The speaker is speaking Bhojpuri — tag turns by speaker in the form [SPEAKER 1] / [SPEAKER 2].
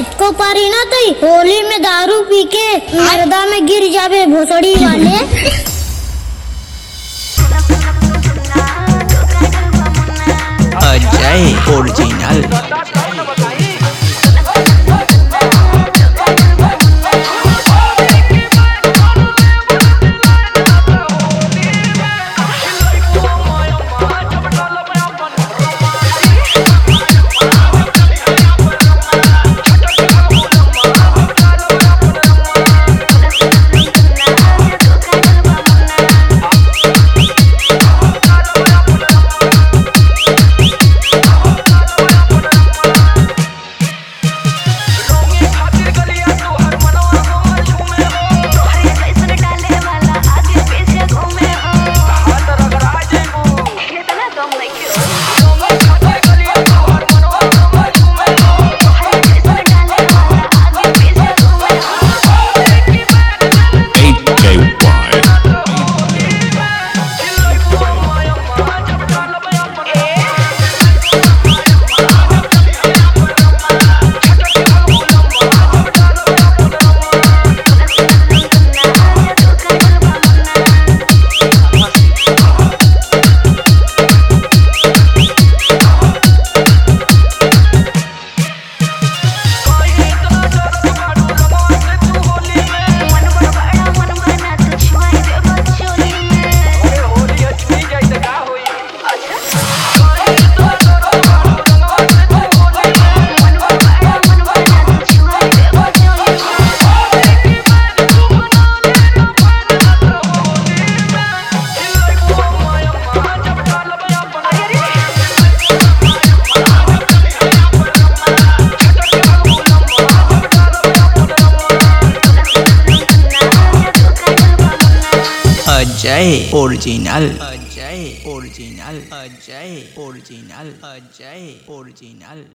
[SPEAKER 1] को पारी ना तई होली में दारू पी के मर्दा में गिर जावे भोसड़ी वाले
[SPEAKER 2] Ajay original Ajay original Ajay original Ajay original Ajay original